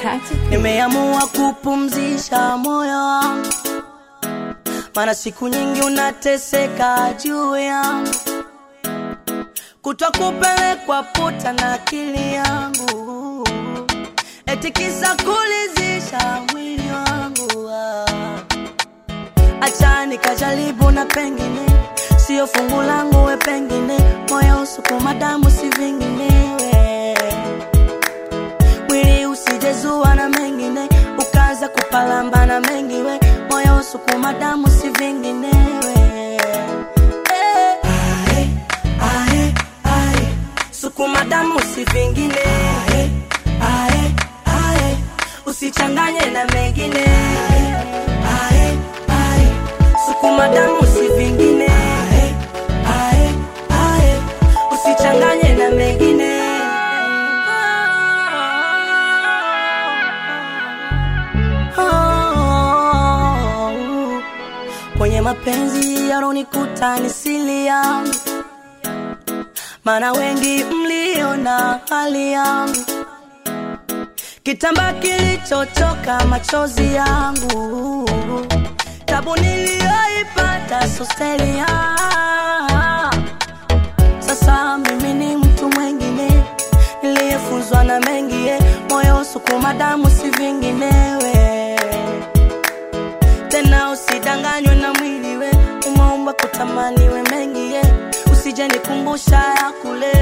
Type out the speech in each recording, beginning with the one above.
Nimeamua kupumzisha moyo wangu, maana siku nyingi unateseka juu yangu, kutwa kupelekwa puta na akili yangu, eti kisa kulizisha mwili wangu ah. Acha nikajaribu na pengine sio fungu langu, we pengine moyo usukuma damu si vinginewe, mwili usijezua na mengine ukaanza kupalamba na mengi we moyo usukuma damu si vinginewe Eh, ae, ae, ae, sukuma damu si vingine ae, ae, ae, usichanganye na mengine ae, ae, sukuma damu si vingine ae, ae, ae, usichanganye na mengine Oh, kwenye mapenzi yaronikuta ni sili yangu, maana wengi mliona hali yangu, kitamba kilichochoka machozi yangu, tabu niliyoipata sostelia. Sasa mimi ni mtu mwengine niliyefunzwa na mengi, eh, moyo sukuma damu si vinginewe tena usidanganywe na mwili we umeumba kutamani we mengi ye usije nikumbusha ya kule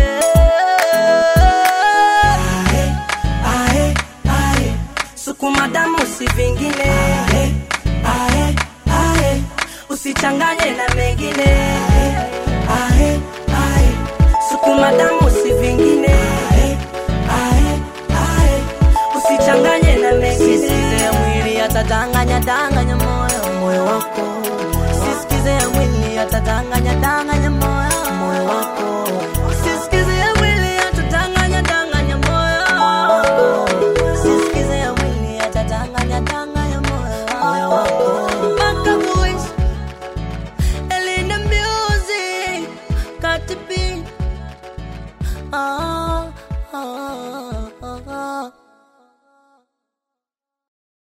ae, ae, ae. sukuma damu si vingine ae, ae, ae. usichanganye na mengine ae, ae. sukuma damu si vingine ae, ae, ae. usichanganye na mengine ya mwili atadanganya danganya moyo moyo wako sisikize ya mwili atadanganya danganya